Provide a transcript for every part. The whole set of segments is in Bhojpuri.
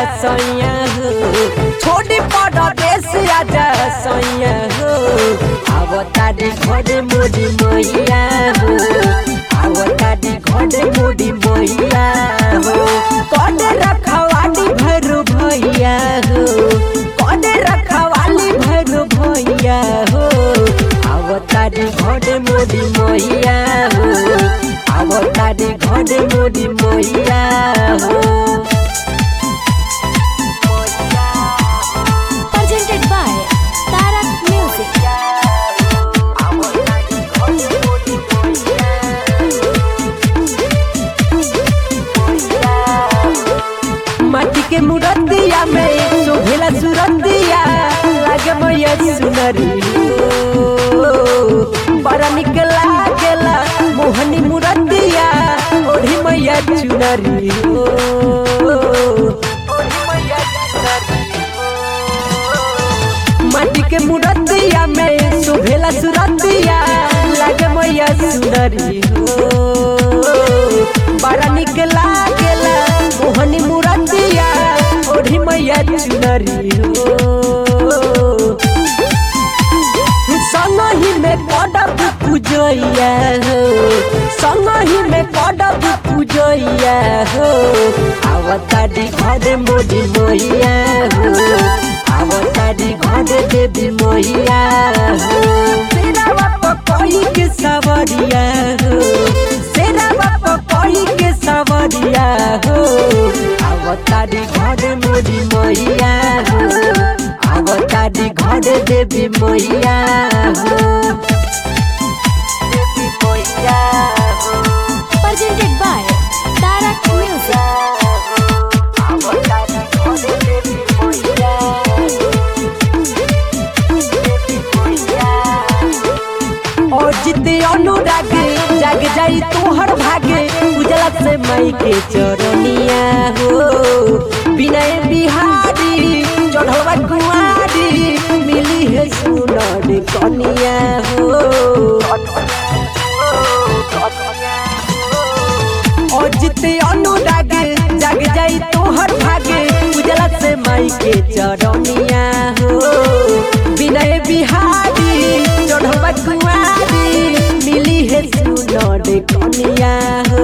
सैया हो छोड़ी पड़ देश आजा सैया हो आवतारी घरे मोरी मैया हो आवतारी घरे मोरी मैया हो कने रखवाली भैरू भैया हो कने रखवाली भैरू भैया हो आवतारी घरे मोरी मैया हो आवतारी घरे मोरी मैया हो presented by Tarak Music. माटी के मुरतिया में शोभेला सुरतिया लागे मैया सुनरी हो। बड़ा निक लागेला मोहनी मुरतिया ओढ़ी मैया चुनरी हो ओढ़ी मैया चुनरी हो। माटी के मुरतिया में शोभेला सुरतिया लागे मैया सुनरी हो बड़ा निक लागेला मोहनी मुरतिया ओढ़ी मैया चुनरी हो संगही में पडब पूजैया हो संगही में पडब पूजैया हो आवतारी घर मोदी मैया हो आवतारी घर देवी मैया हो तेरा बाप कोई के सवरिया हो तेरा बाप कोई के सवरिया हो आवतारी घर मोदी मैया हो आवतारी घर देवी मैया हो देवी मैया हो Presented by Tarak Music. और जिते अनुराग जाग जाई तोहर भागे उजला से मई के चरनिया हो विनय बिहारी चढ़वा कुआरी मिली है सुनर कनिया हो और जिते अनुराग जाग जाई तोहर भागे उजला से माई के चरनिया हो विनय बिहारी चढ़वा कुआरी मिली है सुनर कनिया हो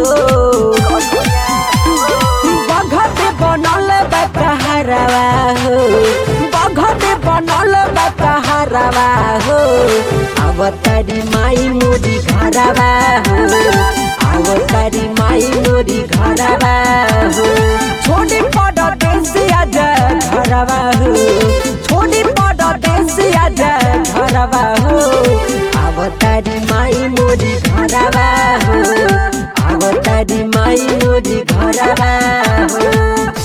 बघत बनल बा कहरवा हो बघत बनल बा कहरवा हो अवतारी माई मोरी घरवा हो अवतारी माई मोरी घरवा हो छोड़ी पड़ देश आजा घरवा हो छोड़ी पड़ देश आजा घरवा हो अवतारी माई मोरी घरवा हो अवतारी माई मोरी घरवा हो